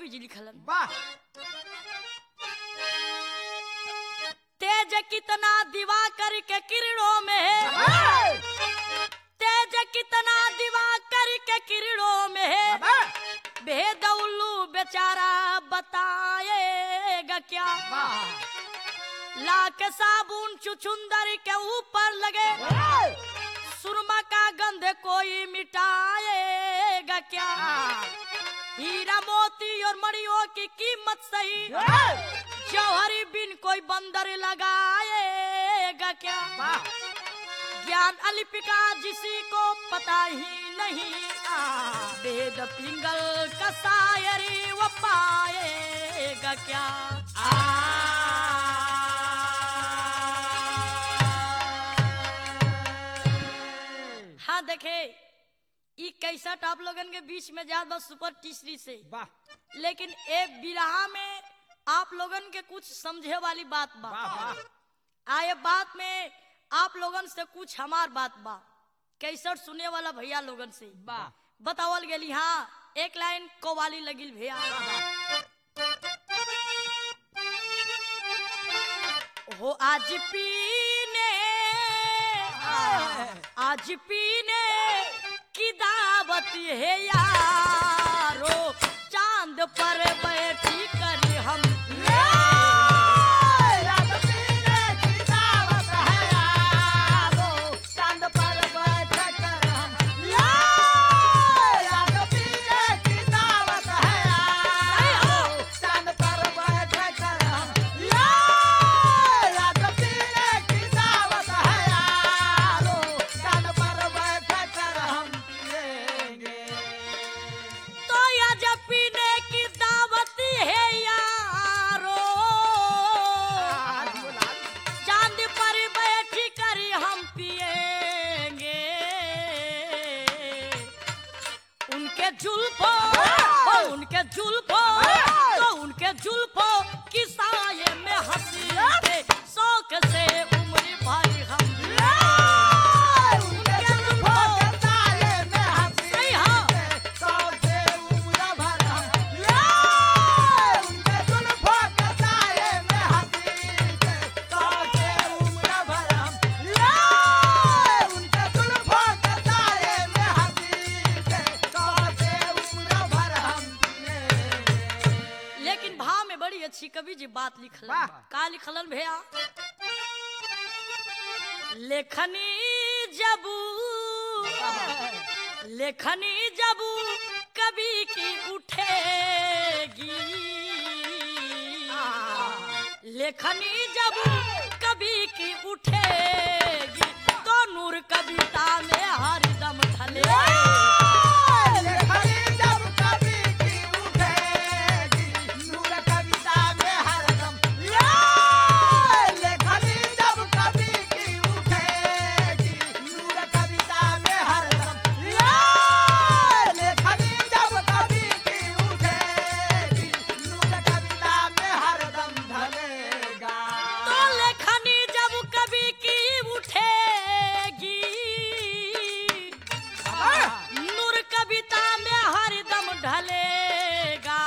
कवि जी लिखलन वाह तेज कितना दिवा करके किरणों में है वाह तेज कितना दिवा करके किरणों में है वाह भेद उल्लू बेचारा बताएगा क्या लाख साबुन चुचुंदर के ऊपर लगे सुरमा का गंध कोई मिटाएगा क्या हीरा मोती और मणियों की कीमत सही जौहरी बिन कोई बंदर लगाएगा क्या ज्ञान अलिपिका जिसी को पता ही नहीं वेद पिंगल का शायरी वो पाएगा क्या हाँ देखे ई कैसट आप लोगन के बीच में जात बस सुपर तीसरी से वाह लेकिन एक बिरहा में आप लोगन के कुछ समझे वाली बात बा वाह वाह आए बात में आप लोगन से कुछ हमार बात बा कैसट सुने वाला भैया लोगन से वाह बतावल गेली हाँ एक लाइन कवाली लगिल भैया हो आज पीने आज पीने की दावत है यारो चांद पर बैठी करी हम तो आज पीने की दावत है यारो चांद पर बैठी कर हम पिएंगे उनके जुल्फो ओ उनके जुल्फो तो उनके जुल्फो की साये में हंसी के शौक से उम्र भर हम उनके जुल्फो सही हाँ लेकिन भाव में बड़ी अच्छी कवि जी बात लिखल वाह। का लिखलन भैया लेखनी जबू लेखनी जबू कवि की उठेगी लेखनी जबू कवि की उठेगी तो नूर कविता में हरदम ढले तो लेखनी जब कवि की उठेगी नूर कविता में हरदम ढलेगा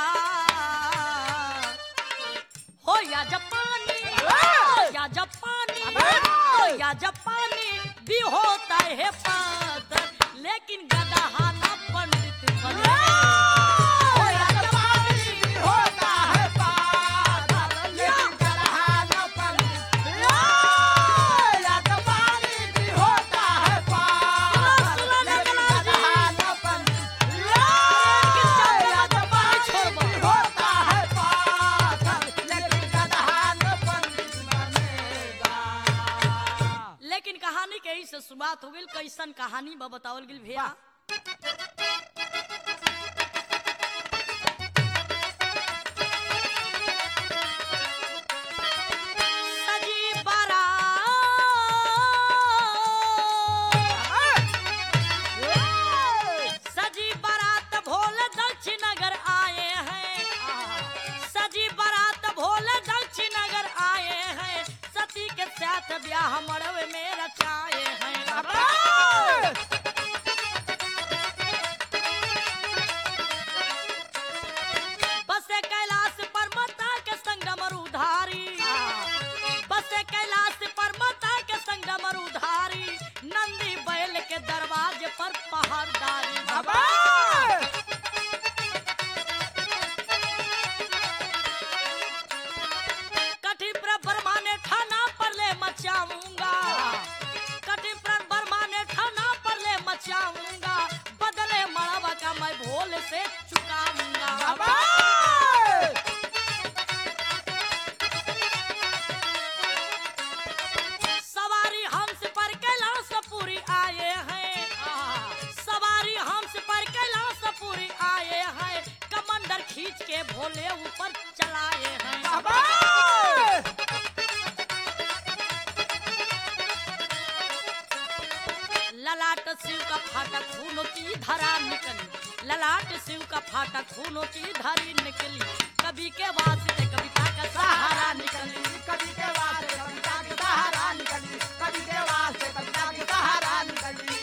हो या जापानी हो या जापानी हो या जापानी भी होता है पादर लेकिन गदहा ना पंडित बने हो या जापानी भी होता है लेकिन कहानी के ही से शुरुआत हो गई कैसन कहानी बा बतावल गेल भैया सजी बारात सजी बारात भोले दक्षिण नगर आए हैं सजी बारात भोले दक्षिण नगर आए हैं सती के साथ ब्याह मड़वे में रचाए हैं भोले ऊपर चलाए हैं बाबा ललाट शिव का फाटा खूनों की धारा निकली ललाट शिव का फाटा खूनों की धारी निकली कभी के वास्ते कविता का सहारा निकली कभी के वास्ते कविता की सहारा निकली कभी के वास्ते कविता की सहारा निकली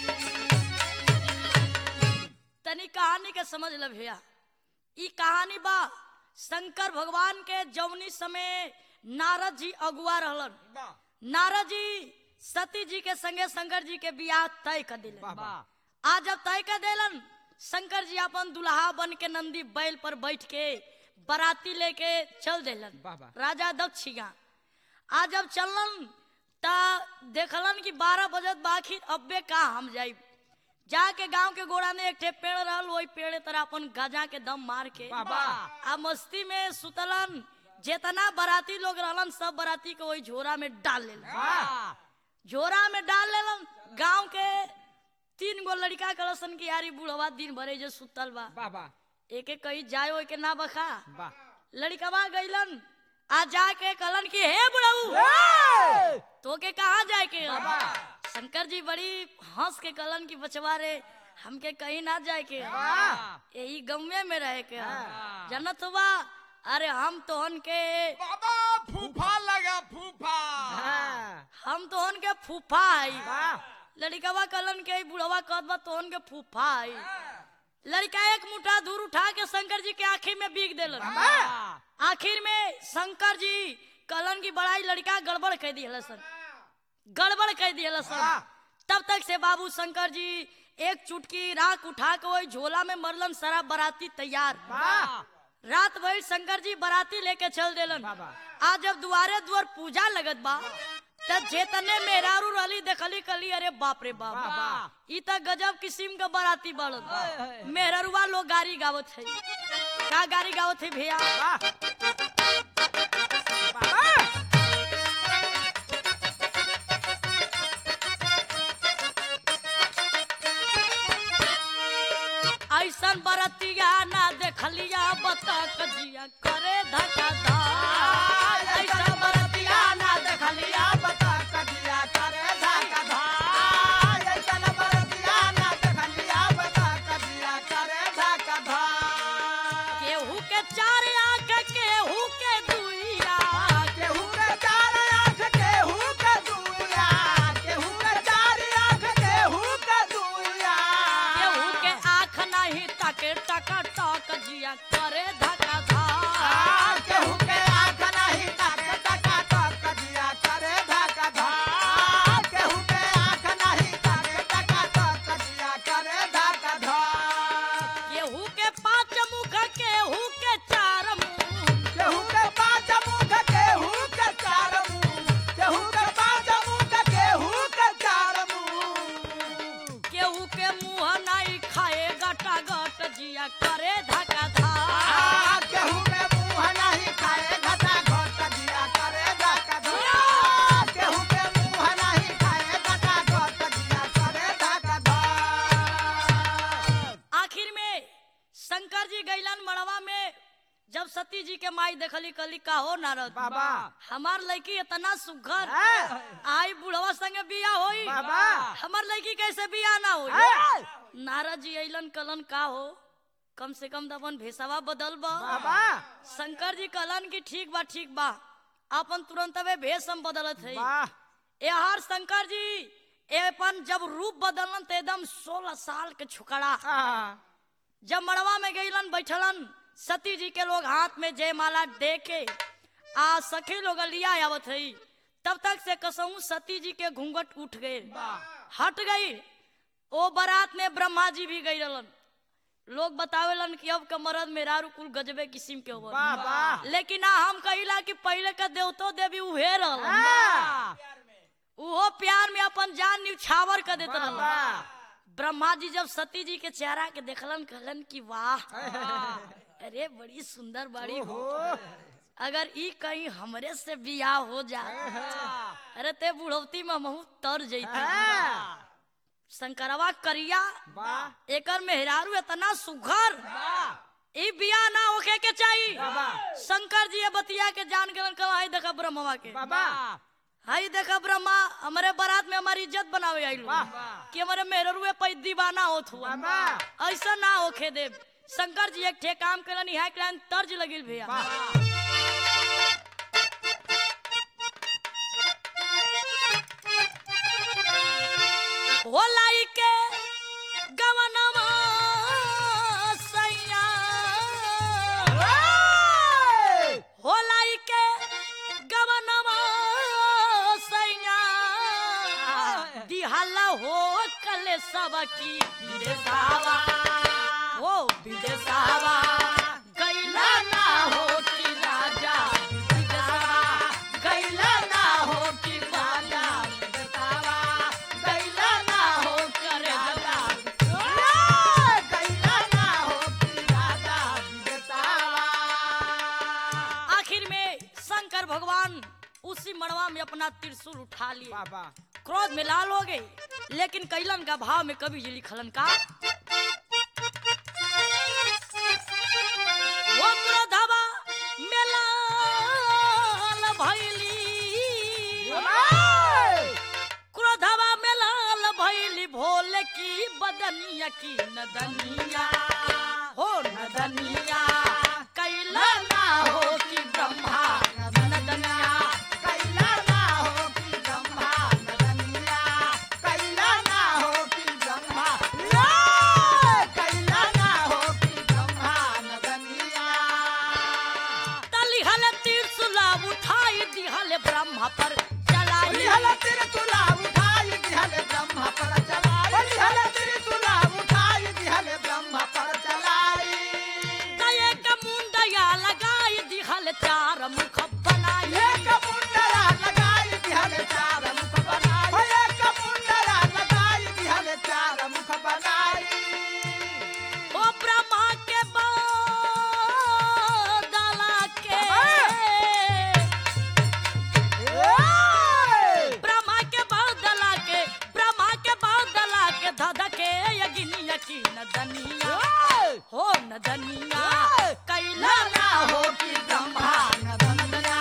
तनी कहानी के समझ ल भैया ई कहानी बा शंकर भगवान के जौनी समय नारद जी अगुआ रहलन नारद जी सती जी के संगे शंकर जी के बियाह तय कर दिले वाह। आज जब तय कर देलन शंकर जी अपन दुल्हा बन के नंदी बैल पर बैठ के बराती लेके चल देलन वाह, वाह। राजा दक्षिणा आज जब चलन ता देखलन कि बारह बजत बाखिर अब्बे का हम जाई जाके गांव के गोड़ा में एक ठे पेड़ रहल वही पेड़ तरह अपन गजा के दम मार के वाह, वाह। आ मस्ती में सुतलन जितना बराती लोग रहलन सब बराती के वही झोरा में डाल लेलन झोरा में डाल लेलन गांव के तीन गो लड़का कलसन की यारी बुढ़वा दिन भरे जो सुतल बा बाबा एक एक कही जाए ओए के ना बखा वाह लड़कवा गइलन आ जाके कहलन कि हे बुढ़ऊ ए! तो के कहाँ जाए के ह? बाबा। शंकर जी बड़ी हंस के कहलन कि बचवा रे हमके कहीं ना जाए के ह। वाह। यही गमे में रहे के ह। हाँ। जनत हुआ अरे हम तोहन के बाबा फूफा लगा फूफा हाँ। हम तोहन के फूफा आई वाह। लड़कवा कहलन के बुढ़वा कहत बा तोहन के फूफा आई लड़का एक मुठा दूर उठा के शंकर जी के आखिर में बीग देलन वाह। आखिर में शंकर जी कहलन की बड़ाई लड़का गड़बड़ कह दिया सन गड़बड़ कह दिया सन वाह। तब तक से बाबू शंकर जी एक चुटकी राख उठा के वही झोला में मरलन सारा बराती तैयार वाह। रात भर शंकर जी बराती लेके चल देलन बाबा। आज जब दुआरे दुआर पूजा लगत बा तब जेतने मेहरारू रली देखली कली अरे बाप रे बाप वाह, वाह। ई त गजब किस्म का बराती हाय, बढ़त हाय। मेहररुआ लोग गाड़ी गावत है का गाड़ी गावत है भैया वाह। बाबा। ऐसन बरतिया ना देखलिया बता कजिया करे धक्का धार ऐसन बरतिया ना देखलिया बता कदिया करे धाका धार। ऐसन बरतिया ना देखलिया बता कदिया करे धाका धार। केहू के चार आंख केहू के दुइया केहू के चार आँख, केहू के दुइया। केहू के चार आँख, केहू के दुइया। केहू के आंख नहीं तके टका टक जिया करे धक्का आ, धार केहू के आँख नहीं ताके टका टक कदिया करे धाका धार। केहू के आँख नहीं ताके टका टक कदिया करे धाका धार। केहू के पांच मुख केहू के चार मुंह केहू के पाँच मुख, केहू के चार मुँह। केहू के पाँच मुख, केहू के चार मुँह। केहू के मुंह नहीं खाए गटा गट जिया करे धक्का धार आ, केहू के मुँह नहीं खाए घटा घट दिया करे धाका धार। केहू के मुँह नहीं खाए घटा घट दिया करे धाका धार। आखिर में शंकर जी गैलन मड़वा में जब सती जी के माई देखली कली का हो नारद बाबा हमार लड़की इतना सुघर हाँ। आई बुढ़वा संगे बिया होई बाबा। हमार लड़की कैसे बिया ना होई हाँ। नारद जी अइलन कलन का हो कम से कम तो अपन भेसवा बदल बा बाबा शंकर जी कहलन कि ठीक बा ठीक बा अपन तुरंत वे भेष हम बदलत है वाह यार शंकर जी ए अपन जब रूप बदलन तो एकदम सोलह साल के छुकड़ा आ, जब मड़वा में गईलन बैठलन सती जी के लोग हाथ में जयमाला दे के आ सखी लोग लिया आवत हई तब तक से कसहू सती जी के घूंघट उठ गए हट गई ओ बारात में ब्रह्मा जी भी गई रहलन लोग बतावेलन कि अब के मरद मेहरारू कुल गजबे किस्म के होवन वाह वाह लेकिन ना हम कहिला कि पहले के देवतो देवी उहे रहलन आ, उहो प्यार में अपन जान न्यौछावर कर देत रहलन वाह ब्रह्मा जी जब सती जी के चेहरा के देखलन कहलन कि वाह अरे बड़ी सुंदर बाड़ी हो ओहो, अगर ई कहीं हमरे से बियाह हो जाए अरे ते बुढ़ौती में महू तर जैती आ, शंकरवा करिया वाह एकर मेहरारू इतना सुघर ई बिया ना होखे के चाहिए बाबा शंकर जी ये बतिया के जान के कहा हाय देखा ब्रह्मा के बाबा हाय देखा ब्रह्मा हमारे बारात में हमारी इज्जत बनावे आइल वाह। कि हमारे मेहरुए पे दीवाना होत हुआ बाबा ऐसा ना होखे दे शंकर जी एक ठे काम करनी है क्लाइन तर्ज लगिल भैया होलाई के गवनवा सैया होलाई के गवनवा सैया दिहला हो कल सबकी विदेशावा हो विदेशावा गैला ना हो कि राजा विदेशावा गैला ना हो कि राजा विदेशावा गैला ना हो कर राजा आखिर में शंकर भगवान उसी मड़वा में अपना त्रिशूल उठा लिए बाबा क्रोध में लाल हो गए लेकिन कैलन का भाव में कभी जी लिखलन का वो क्रोधवा में लाल भैली क्रोधवा में लाल भैली भोले की बदनिया की नदनिया हो नदनिया कैला ना हो कि ब्रह्मा नदनिया तलिहल त्रिशूला उठाई दिहल ब्रह्मा पर चलाई दये का मुंडया लगाई दिहल चार मुख बनाई ओ ब्रह्मा के बादला के ब्रह्मा के बादला के ब्रह्मा के बादला के धध के यगिनिया की नदनिया हो नदनिया कैला ना हो कि ब्रह्मा नदनिया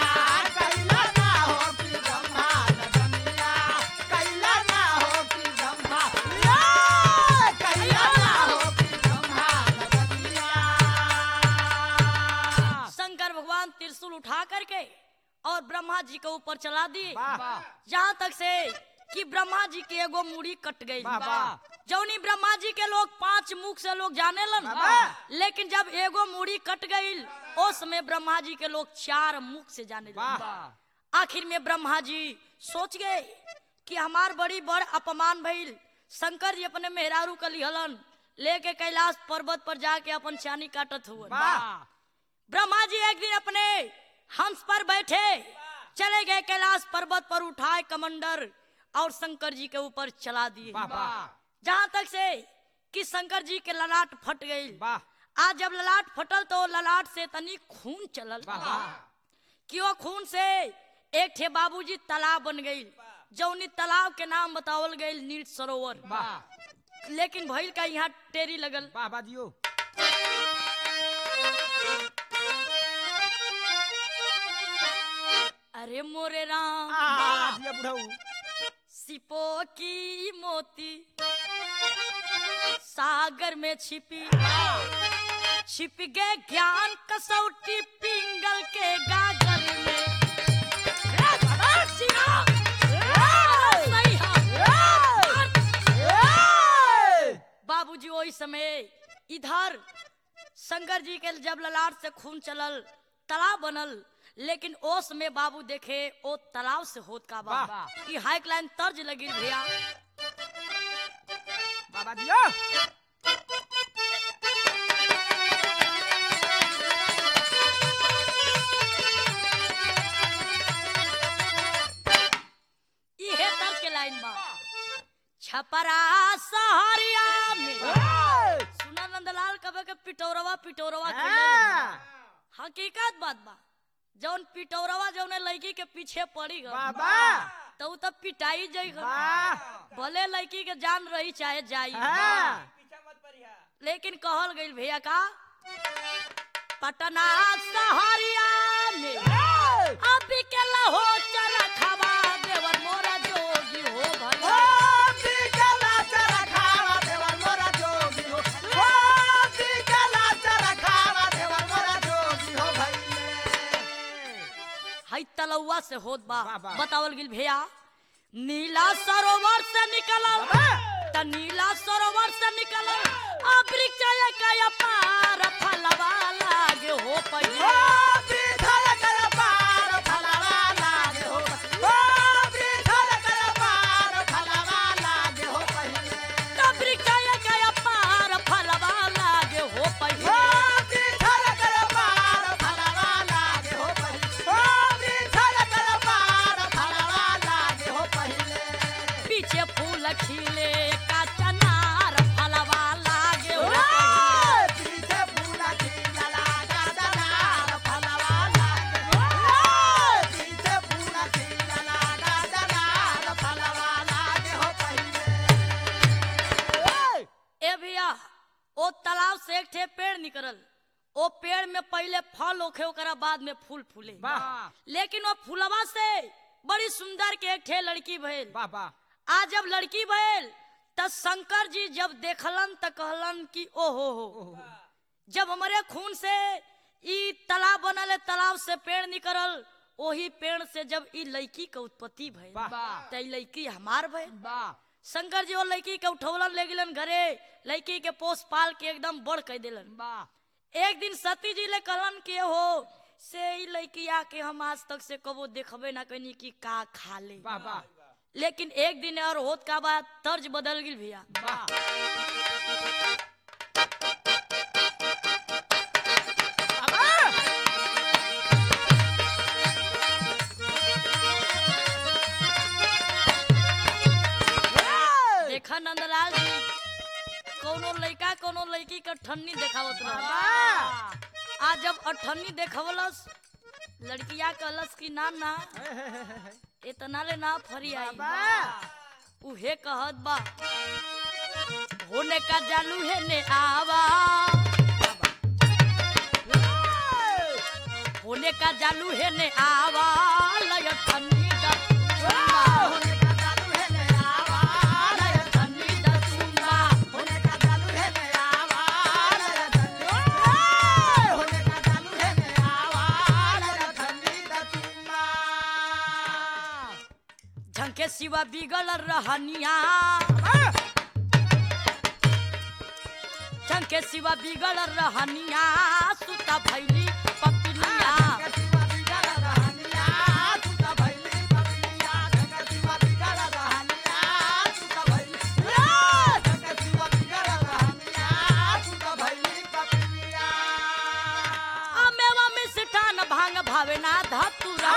शंकर भगवान त्रिशूल उठा करके और ब्रह्मा जी के ऊपर चला दिए यहाँ तक से कि ब्रह्मा जी के एगो मुड़ी कट गई बाबा। जौनी ब्रह्मा जी के लोग पांच मुख से लोग जाने लन बाबा। लेकिन जब एगो मुड़ी कट गई उस समय ब्रह्मा जी के लोग चार मुख से जाने लगे आखिर में ब्रह्मा जी सोच गए कि हमार बड़ी बड़ अपमान भइल शंकर जी अपने मेहरारू का लिहलन लेके कैलाश पर्वत पर जाके अपन चानी काटत हुए ब्रह्मा जी एक दिन अपने हंस पर बैठे चले गए कैलाश पर्वत पर उठाए कमंडर और शंकर जी के ऊपर चला दिए जहाँ तक से कि शंकर जी के ललाट फट गई आज जब ललाट फटल तो ललाट से तनी खून चलल कि वो खून से एक ठे बाबूजी तालाब बन गई जौनी तालाब के नाम बतावल गई नील सरोवर लेकिन भइल का यहाँ टेरी लगल बाबा दियो अरे मोरे राम आ, दिया बुढ़ऊ सिपो की मोती सागर में छिपी छिप गए ज्ञान कसौटी पिंगल के गागर में ए, ए, सिया! ए, सही हाथ। बाबूजी वही समय इधर शंकर जी के जब ललाट से खून चलल तालाब बनल लेकिन ओस में बाबू देखे ओ तालाब से होत का बा वाह। ई हाइक लाइन तर्ज लगी भैया बाबा दियो इहे तर्ज के लाइन बा छपरा सहरिया में सुना नंदलाल कबे के पिटौरवा पिटौरवा खेलल। हकीकत बात बा जौन पिटौरवा जौन लड़की के पीछे पड़ी गल बाबा तो उ तब पिटाई जाई गल। वाह भले लड़की के जान रही चाहे जाई हाँ। लेकिन कहल गई भैया का पटना सहरिया में अभी के लहो चरखवा देवर मोरा जोगी हो भला हई तलौआ से होत बा बा, बा। बतावल गिल भैया नीला सरोवर से निकलल त नीला सरोवर से निकलल आ वृक्ष के पार फलवा लागे हो पहिले त वृक्ष के पार फलवा लागे हो पहिले पीछे फूल खिले का चनार फलवा लागे हो पहिले। ए भैया ओ तालाब से एक ठे पेड़ निकलल ओ पेड़ में पहले फल होखे ओकरा बाद में फूल फूले लेकिन वो फूलवा से बड़ी सुंदर के एक ठे लड़की भइल आज जब लड़की भइल त शंकर जी जब देखलन त कहलन कि ओ हो हो जब हमारे खून से ई तालाब बनल है तालाब से पेड़ निकलल ओही पेड़ से जब ई लड़की के उत्पत्ति भइल वाह। त ई लड़की हमार भइल शंकर जी वो लड़की के उठौलन ले गेलन घरे लड़की के पोस पाल के एकदम बड़ कह दिलन एक दिन सती जी ले कहलन के हो से ई लड़की आके हम आज तक से कबो देखबे ना कनी कि का खा ले लेकिन एक दिन और होत का बात तर्ज बदल गिल भैया देखा नंदलाल जी कोनो लड़का कोनो लड़की का ठन्नी देखावत रहा आज जब अठन्नी देखवलस लड़किया कहलस कि ना ना इतना ले ना फरी आई उहे कहत बा होने का जालू है ने आवा होने का जालू है ने आवा लय ठन्नी दा लय ठन्नी दा सुमा झंके सिवा बिगल रहनिया झंके सिवा बिगल रहनिया सुता भैली पपिनिया आ मेवा में सिठान भांग भावे ना धतुरा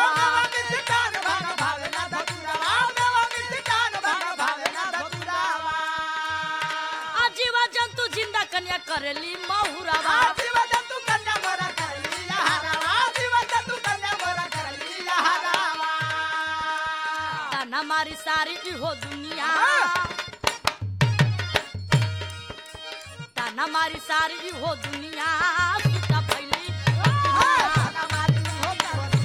आ जीवा जंतु जिंदा कन्या करेली महुरावा ताना मारी सारी इहो दुनिया ताना मारी सारी इहो दुनिया सुता भैली पपिनिया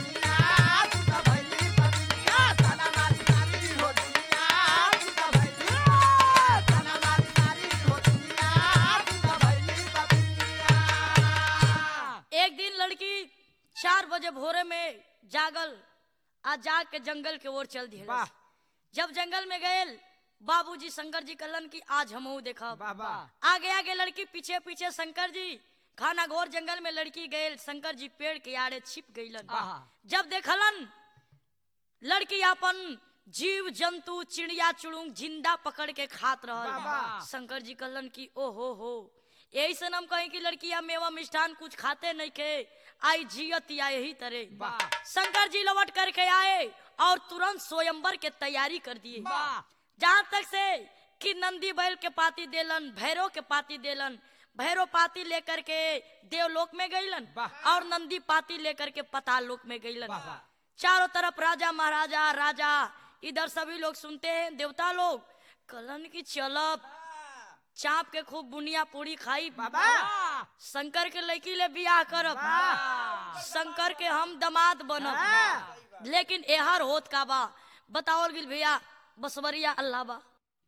एक दिन लड़की चार बजे भोरे में जागल आ जाग के जंगल के ओर चल दिए वाह। जब जंगल में गए बाबूजी शंकर जी कहलन कि आज हमहू देखब वाह, वाह। आगे आगे लड़की पीछे पीछे शंकर जी खाना घोर जंगल में लड़की गए शंकर जी पेड़ के आड़े छिप गईलन आहा। जब देखलन लड़की अपन जीव जंतु चिड़िया चुड़ुंग जिंदा पकड़ के खात रहल बाबा। शंकर जी कहलन कि ओ हो हो यही से हम कहें कि लड़किया मेवा मिष्ठान कुछ खाते नहीं के आई जियत या यही तरह वाह। शंकर जी लौट करके आए और तुरंत स्वयंवर के तैयारी कर दिए जहाँ तक से कि नंदी बैल के पाती देलन भैरव के पाती देलन भैरव पाती लेकर के देवलोक में गईलन वाह। और नंदी पाती लेकर के पताल लोक में गईलन वाह, वाह। चारों तरफ राजा महाराजा राजा इधर सभी लोग सुनते हैं देवता लोग कलन की चलब चाप के खूब बुनिया पूरी खाई बाबा। शंकर के लड़की ले बियाह करब शंकर के हम दामाद बनब लेकिन एहर होत का बा बताओल गिल भैया बसवरिया अल्लाह बा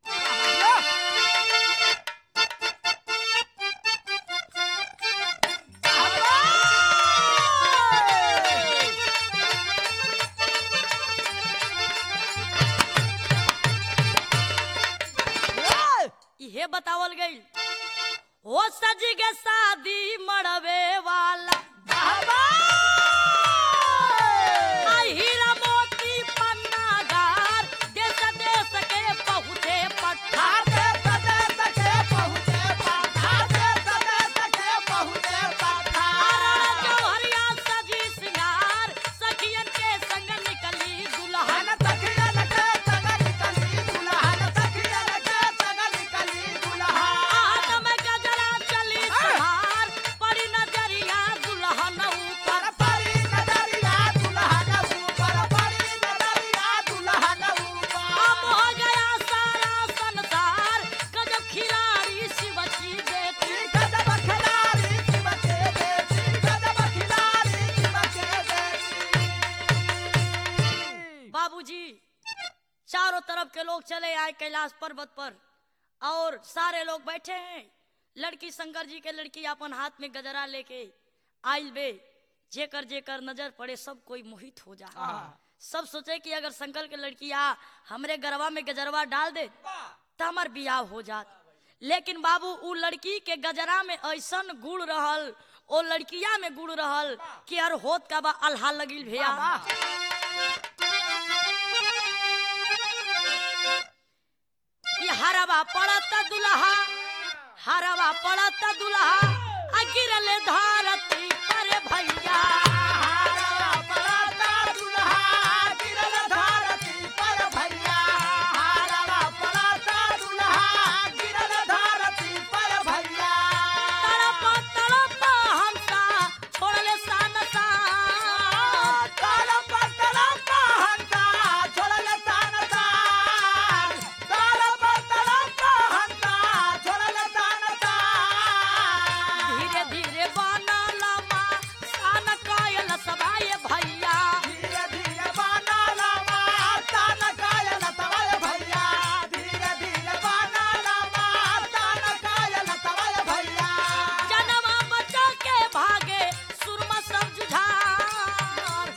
इहे बतावल गई हो सज के शादी मड़वे वाला आ हीरा मोती पन्नागार देश देश के पहुँचे पठार जौहरिया सजी सिंगार सखियन के संग निकली दुल्हन हाथ में गजरा चली सवार पड़ी नजरिया दुल्हन ऊपर अब हो गया सारा संसार गजब खिलाड़ी शिवची बेटी बाबूजी चारों तरफ के लोग चले आए कैलाश पर्वत पर और सारे लोग बैठे हैं लड़की शंकर जी के लड़की अपन हाथ में गजरा लेके आइल बे जेकर जेकर नजर पड़े सब कोई मोहित हो जा सब सोचे कि अगर शंकर के लड़की आ हमरे गरबा में गजरवा डाल दे तो हमार बियाह हो जात लेकिन बाबू उ लड़की के गजरा में ऐसन गुड़ रहल ओ लड़किया में गुड़ रहल कि हर होत का बा अल्हा लगिल भैया ये हरवा पड़त दुल्हा हरवा पड़त दुल्हा आ गिरले धरती पर भैया तड़प तड़प हमसा छोड़ले सान सान धीरे धीरे बनल मा सान कायल सबाए भैया जनवा बचा के भागे सुरमा सब जुझार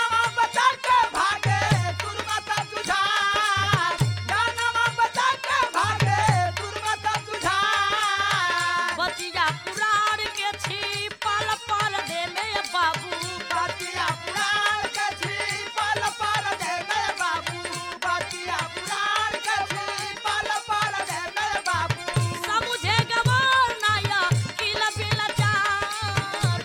बचिया पुराण के छी पल पल दे में बाबू समुझे गवार नाया किला बिला चार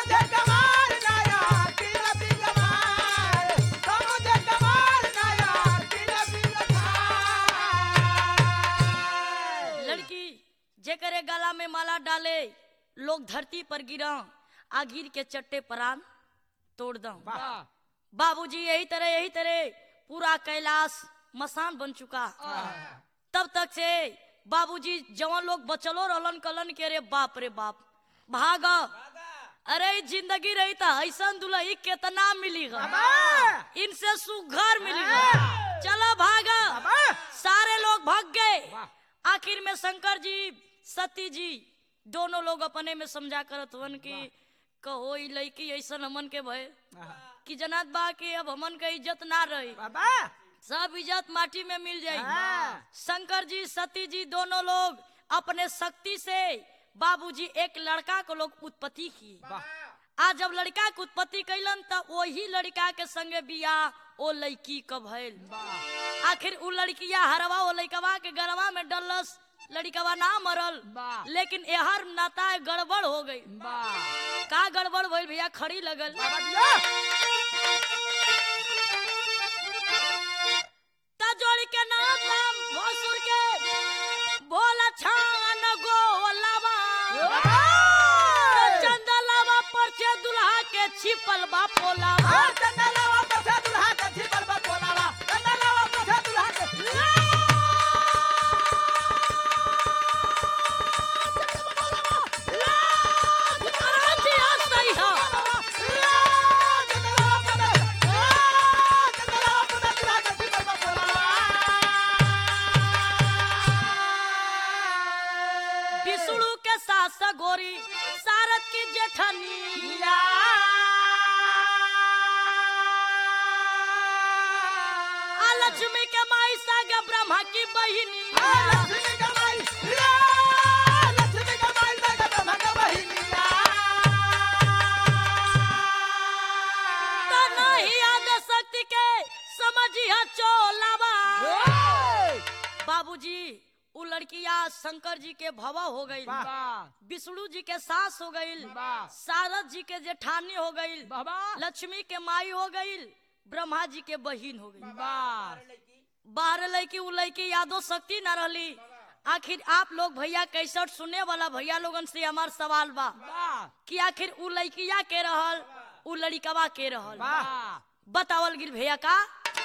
लड़की जेकरे गला में माला डाले लोग धरती पर गिरा आ गिर के चट्टे परान तोड़ दो बाबूजी यही तरह यही तरह पूरा कैलाश मसान बन चुका तब तक से बाबूजी जवान लोग बचलो रहलन कलन के रे बाप रे बाप भाग अरे ई जिंदगी रही था ऐसा दुल्ही कितना मिली इनसे सुघर मिली चलो भागा सारे लोग भाग गए आखिर में शंकर जी सती जी दोनों लोग अपने में समझा करत हुवन कि कहो ई लड़की ऐसा हमन के भय कि जनात बा कि अब हमन के इज्जत ना रही सब इज्जत माटी में मिल जाई शंकर जी सती जी दोनों लोग अपने शक्ति से बाबूजी एक लड़का को लोग उत्पत्ति की आज जब लड़का के उत्पत्ति कैलन त वही लड़का के संगे बियाह ओ लड़की क भइल आखिर उ लड़किया हरवा ओ लड़कवा के गरवा में डलस लड़कवा ना मरल लेकिन एहर नाता गड़बड़ हो गई का गड़बड़ भइल भैया खड़ी लगल ता जोड़ के नाता भसुर के बोला छान गोलवा चंदलवा पर से दुल्हा के छिपल बा पोलावा विष्णु के सास गोरी सारद की जेठनी आ लक्ष्मी के माई सागे ब्रह्मा की बहिनी तो नहीं याद शक्ति के समझिया चोलावा बाबूजी उ लड़किया शंकर जी के भवा हो गई विष्णु जी के सास हो गई वाह। सारद जी के जेठानी हो गई बाबा लक्ष्मी के माई हो गई ब्रह्मा जी के बहिन हो गई वाह बारह लड़की उ लड़की यादो शक्ति न रहली आखिर आप लोग भैया कैसठ सुने वाला भैया लोगन से हमार सवाल बा वाह कि आखिर उ लड़किया के रहल उ लड़कवा के रहल वाह बतावल गिर भैया का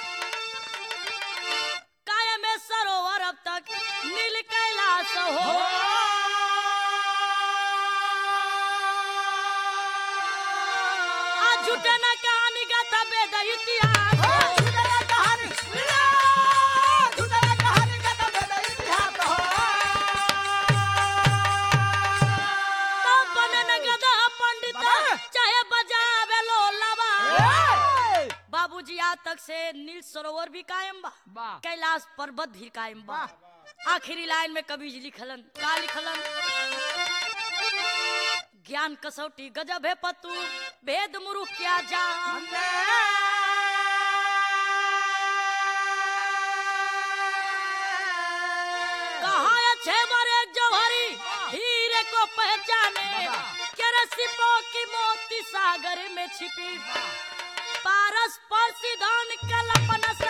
काय में सरोवर अब तक नील कैलाश हो आज झूठे न कहानी गाथा वेद इतिहास तब बने न गधा पंडित चाहे बजावे लोलावा बाबूजी आज तक से नील सरोवर भी कायम बा वाह। कैलाश पर्वत भी कायम बा आखिरी लाइन में कवि जी लिखलन का लिखलन ज्ञान कसौटी गजब है पतू भेद मुरु क्या जान कहा अच्छे मरे जौहरी हीरे को पहचाने के रसिपो की मोती सागर में छिपी पारस पर सिद्धांत कल्पना से